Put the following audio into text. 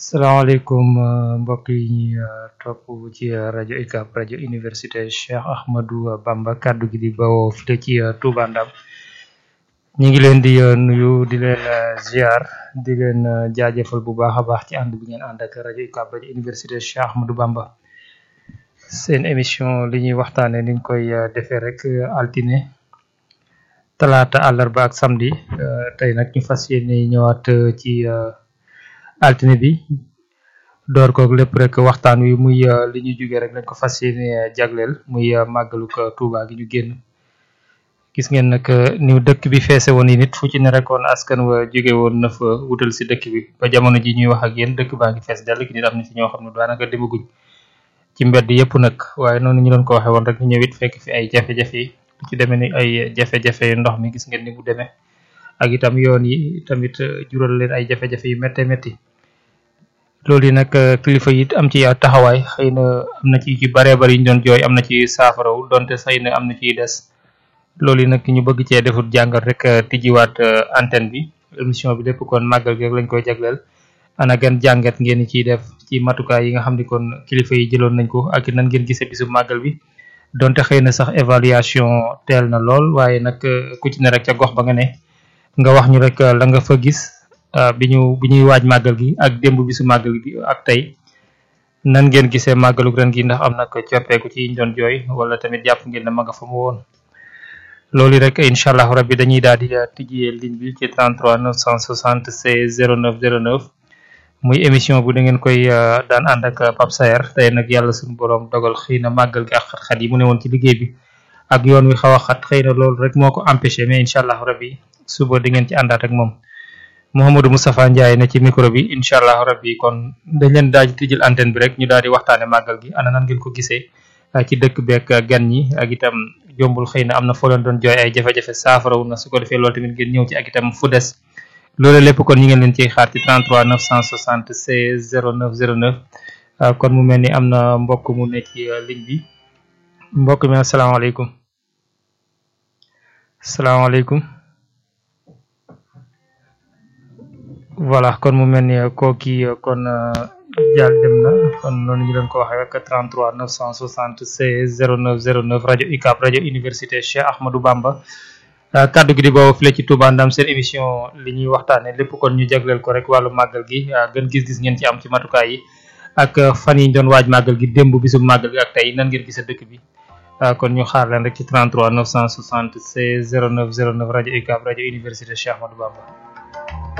salaamaaleykum mbokk yi ñuy topp ci rajo UCAB rajo université Cheikh Ahmadou Bamba kaddu gi di bawoo file ci Touba Ndam ñu ngi leen di nuyu di leen ziar di leen jaajëfal bu baax a baax ci ànd bi ngeen ànd ak rajo UCAB rajo université Cheikh Ahmadou Bamba seen émission li ñuy waxtaanee niñ koy defee rek altine talaata àllarba ak samedi tey nag ñu fas yéene ñëwaat ci. altine bi door koog lépp rek waxtaan wi muy li ñu jógee rek lañ ko fas yéene jagleel muy màggalu ko Touba gi ñu génn gis ngeen nag ni dëkk bi feese woon yi nit fu ci ne rekoon askan wa jóge woon na fa wutal si dëkk bi ba jamono ji ñuy wax ak yéen dëkk baa ngi fees dell ki nit am na ci ñoo xam ne daanaka demaguñ ci mbedd yëpp nag waaye noonu ñu doon ko waxee woon rek ñu ñëwit fekk fi ay jafe-jafe yi ci demee ni ay jafe-jafe ndox mi gis ngeen ni mu demee ak itam yoon yi tamit jural leen ay jafe-jafe yu métte métti loolu yi nag kilifa yi am ci taxawaay xëy na am na ci ci baree bari ñu doon jooy am na ci saafaraw donte xëy na am na ciy des loolu yi nag ñu bëgg cee defut jàngat rek tijjiwaat antenne bi émission bi lépp kon màggal gi rek lañ koy jagleel ana gan jàngat ngeen ciy def ci matukaay yi nga xam ni kon kilifa yi jëloon nañ ko ak nan ngeen gisee bisu màggal bi donte xëy na sax évaluation teel na lool waaye nag ku ci ne rek ca gox ba nga ne nga wax ñu rek la nga fa gis bi ñu bi ñuy waaj màggal gi ak démb bisu màggal gi ak tey nan ngeen gisee màggalu ren gi ndax am na ko coppeeku ci ñu doon jooy wala tamit jàpp ngeen ne ma nga fa mu woon loolu rek incha allah rabbi dañuy daal di tijjee ligne bi ci 33 976 09 09 muy émission bu da ngeen koy daan ànd ak Pape Saer tey nag yàlla suñu borom dogal xëy na màggal gi ak xat-xat yi mu ne woon ci liggéey bi ak yoon wi xaw a xat xëy na loolu rek moo ko empêché mais incha allah rabbi suba di ngeen ci àndaat ak moom Mouhamadou Moustapha Ndiaye ne ci micro bi incha allah rabbi kon dañ leen daal di tijjil antenne bi rek ñu daal di waxtaane màggal gi ana nan ngeen ko gisee ci dëkk beek gan ñi ak itam jombul xëy na am na foo leen doon jooy ay jafe-jafe saafarawu na su ko defee loolu tamit ngeen ñëw ci ak itam fu des loolu lépp kon ñi ngeen leen ciy xaar ci 33 976 09 09 kon mu mel ni am na mbokk mu ne ci ligne bi mbokk mi asalaamaaleykum salaamaaleykum voilà kon mu mel ni kooki kon jàll dem na kon noonu ñu leen ko waxee rek 33 976 09 09 rajo UCAB rajo université Cheikh Ahmadou Bamba kaddu gi di boobu file ci Touba Ndam seen émission li ñuy waxtaane lépp kon ñu jagleel ko rek wàllu màggal gi gën gis-gis ngeen ci am ci matukaay yi ak fan yi ñu doon waaj màggal gi démb bisu màggal gi ak tey nan ngeen gisee dëkk bi kon ñu xaar leen rek ci 33 976 09 09 rajo UCAB rajo université Cheikh Ahmadou Bamba